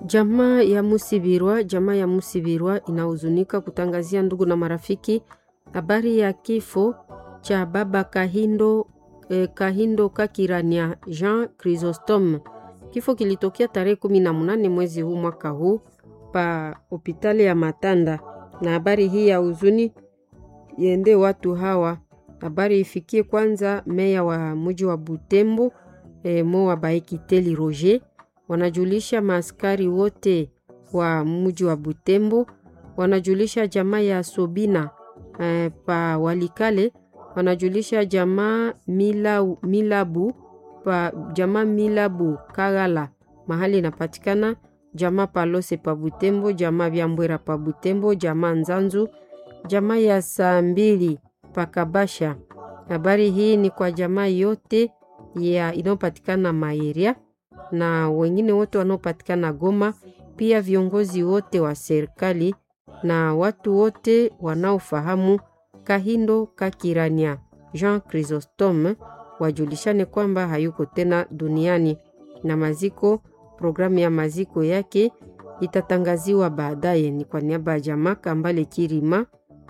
Jamaa ya Musibirwa, jamaa ya Musibirwa inahuzunika kutangazia ndugu na marafiki habari ya kifo cha baba Kahindo, eh, Kahindo Kakirania Jean Chrysostome. Kifo kilitokea tarehe kumi na munane mwezi huu mwaka huu pa hospitali ya Matanda, na habari hii ya huzuni iende watu hawa. Habari ifikie kwanza meya wa mji wa Butembo eh, mo wa Baekiteli Roger wanajulisha maaskari wote wa mji wa Butembo, wanajulisha jamaa ya Sobina eh, pa Walikale, wanajulisha jamaa mila, Milabu pa jamaa Milabu Kagala mahali inapatikana, jamaa Palose pa Butembo, jamaa Vyambwera pa Butembo, jamaa Nzanzu, jamaa ya saa mbili pa Kabasha. Habari hii ni kwa jamaa yote ya inayopatikana Maeria na wengine wote wanaopatikana Goma, pia viongozi wote wa serikali na watu wote wanaofahamu Kahindo Kakirania Jean Chrysostome wajulishane kwamba hayuko tena duniani, na maziko, programu ya maziko yake itatangaziwa baadaye. Ni kwa niaba ya jamaa Kambale Kirima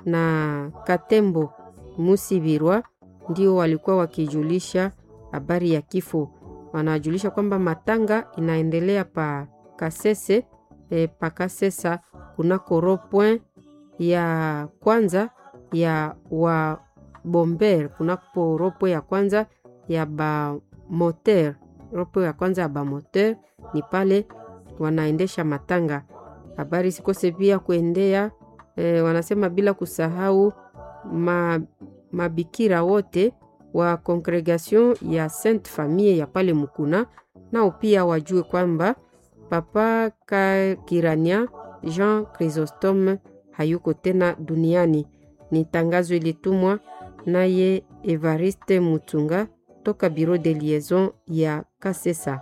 na Katembo Musibirwa ndio walikuwa wakijulisha habari ya kifo wanajulisha kwamba matanga inaendelea pa Kasese e, pa Kasesa kunako ropoint ya kwanza ya wa bomber kunako ropoint ya kwanza ya ba moteur ropoint ya kwanza ya ba moteur ni pale wanaendesha matanga. Habari sikose pia kuendea e, wanasema bila kusahau ma, mabikira wote wa congregation ya Sainte Famille ya pale Mukuna, nao pia wajue kwamba papa Kakirania Jean Chrysostome hayuko tena duniani. Ni tangazo ilitumwa naye Evariste Mutunga toka Bureau de Liaison ya Kasesa.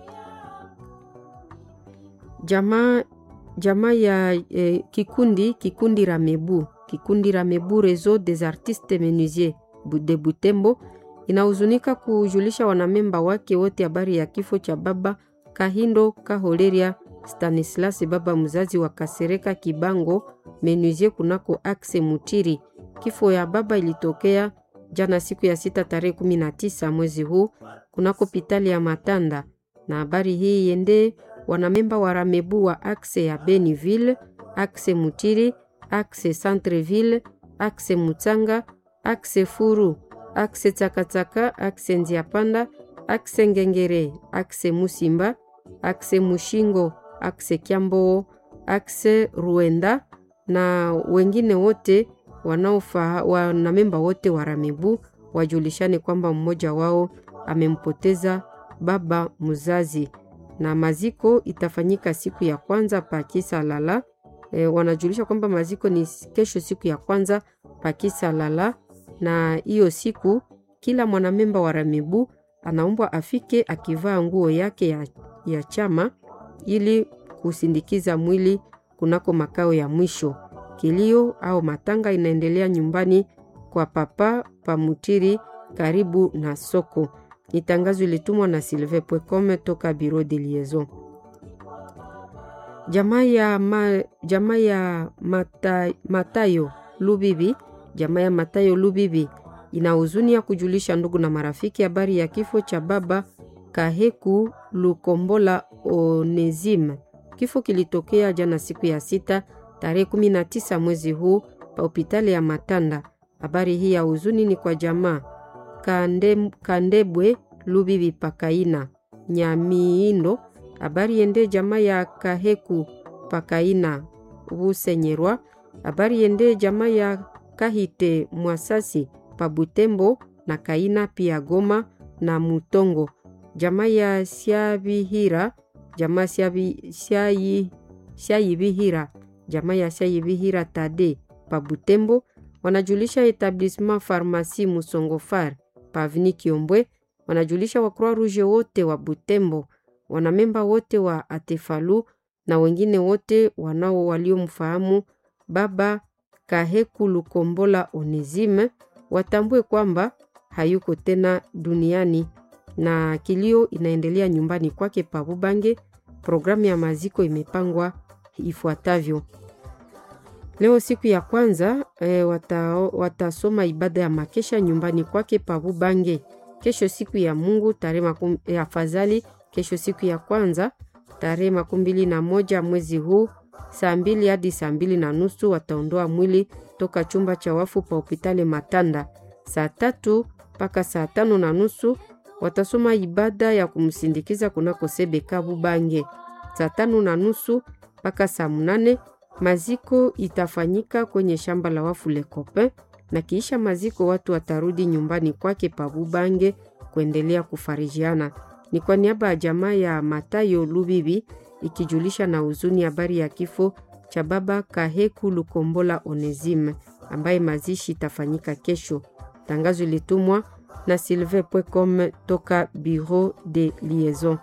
Jamaa jamaa ya eh, kikundi kikundi Ramebu kikundi Ramebu Réseau des Artistes Menuisiers de Butembo inahuzunika kujulisha wanamemba wake wote habari ya kifo cha baba Kahindo Kaholeria Stanislas, baba mzazi wa Kasereka Kibango Menuisier kunako Axe Mutiri. Kifo ya baba ilitokea jana siku ya sita tarehe kumi na tisa mwezi huu kunako pitali ya Matanda, na habari hii yende wanamemba wa Ramebu wa Axe ya Beniville, Axe Mutiri, Axe Centreville, Axe Mutsanga akse furu akse tsakatsaka akse nziapanda akse ngengere akse musimba akse mushingo akse kyamboo akse ruenda na wengine wote wanaofa wanamemba wote wa Ramebu wajulishane kwamba mmoja wao amempoteza baba mzazi, na maziko itafanyika siku ya kwanza pa kisa lala. E, wanajulisha kwamba maziko ni kesho siku ya kwanza pa kisa lala na hiyo siku kila mwanamemba wa Ramebu anaombwa afike akivaa nguo yake ya, ya chama ili kusindikiza mwili kunako makao ya mwisho. Kilio au matanga inaendelea nyumbani kwa papa Pamutiri karibu na soko. Ni tangazo ilitumwa na Sylvain Pwekome toka Bureau de Liaison. Jamaa ya, ma, jamaa ya mata, Matayo Lubibi jamaa ya Matayo Lubibi ina huzuni ya kujulisha ndugu na marafiki habari ya kifo cha baba Kaheku Lukombola Onesime. Kifo kilitokea jana siku ya sita tarehe 19 mwezi huu pa hospitali ya Matanda. Habari hii ya huzuni ni kwa jamaa Kande, Kandebwe Lubibi Pakaina Nyamiindo. Habari yende jamaa ya Kaheku Pakaina Busenyerwa. Habari yende jamaa ya Kahite Mwasasi pa Butembo na Kaina pia Goma na Mutongo. Jamaa ya Siabihira, jamaa Siayibihira, jamaa ya Siayibihira Tade pa Butembo wanajulisha etablissement Pharmacie Musongofar pa Avni Kiombwe, wanajulisha wa Croix Rouge wote wa Butembo, wanamemba wote wa Atefalu na wengine wote wanao waliomfahamu baba Kaheku Lukombola Onesime watambue kwamba hayuko tena duniani, na kilio inaendelea nyumbani kwake pa Bubange Programu ya maziko imepangwa ifuatavyo. Leo siku ya kwanza e, wata, watasoma ibada ya makesha nyumbani kwake Pabubange. Kesho siku ya Mungu tarehe e, afadhali kesho siku ya kwanza tarehe makumi mbili na moja mwezi huu saa mbili hadi saa mbili na nusu wataondoa mwili toka chumba cha wafu pa hopitali Matanda. Saa tatu mpaka saa tano na nusu watasoma ibada ya kumsindikiza kunako Sebeka Bubange. Saa tano na nusu mpaka saa mnane maziko itafanyika kwenye shamba la wafu Lekope, na kiisha maziko watu watarudi nyumbani kwake pa Bubange kuendelea kufarijiana. Ni kwa niaba ya jamaa ya Matayo Lubibi ikijulisha na huzuni habari ya kifo cha baba Kaheku Lukombola Onesime ambaye mazishi itafanyika kesho. Tangazo ilitumwa na Sylvain Pwecom toka Bureau de Liaison.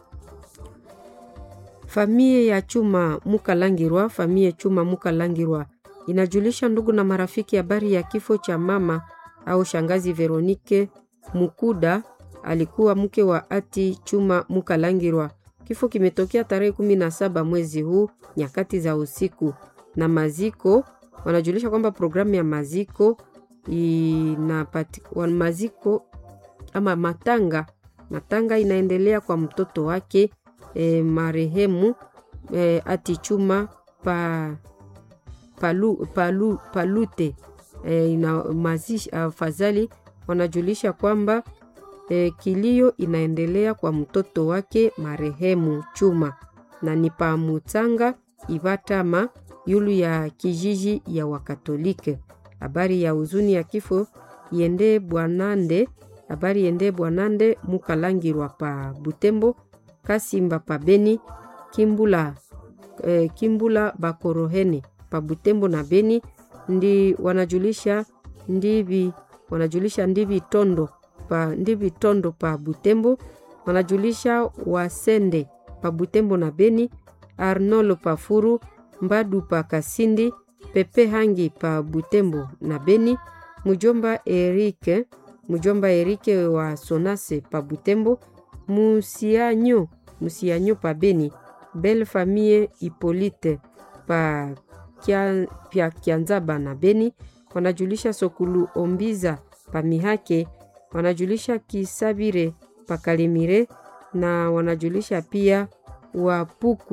Famie ya Chuma Mukalangirwa, famie Chuma Mukalangirwa inajulisha ndugu na marafiki habari ya kifo cha mama au shangazi Veronike Mukuda, alikuwa mke wa ati Chuma Mukalangirwa. Kifo kimetokea tarehe kumi na saba mwezi huu nyakati za usiku, na maziko wanajulisha kwamba programu ya maziko inapati, maziko ama matanga matanga inaendelea kwa mtoto wake e, marehemu e, ati Chuma pa, palu, palu, palute e, ina mazishi afadhali wanajulisha kwamba e, kilio inaendelea kwa mtoto wake marehemu Chuma na ni pa Mutanga Ivatama yulu ya kijiji ya Wakatolike. Habari ya huzuni ya kifo yende Bwanande, habari yende Bwanande Mukalangirwa pa Butembo, Kasimba pa Beni, Kimbula, eh, Kimbula Bakorohene pa Butembo na Beni ndi wanajulisha ndivi wanajulisha ndivi tondo pa ndivi tondo pa Butembo wanajulisha Wasende pa Butembo na Beni, Arnolo pa Furu, Mbadu pa Kasindi, Pepe Hangi pa Butembo na Beni, mujomba Erike mujomba Erike wa Sonase pa Butembo, Musianyo Musianyo pa Beni, Belle Famille Hipolite pa kia, pia Kianzaba na Beni wanajulisha Sokulu Ombiza pa Mihake wanajulisha Kisabire pa Kalimire na wanajulisha pia Wapuku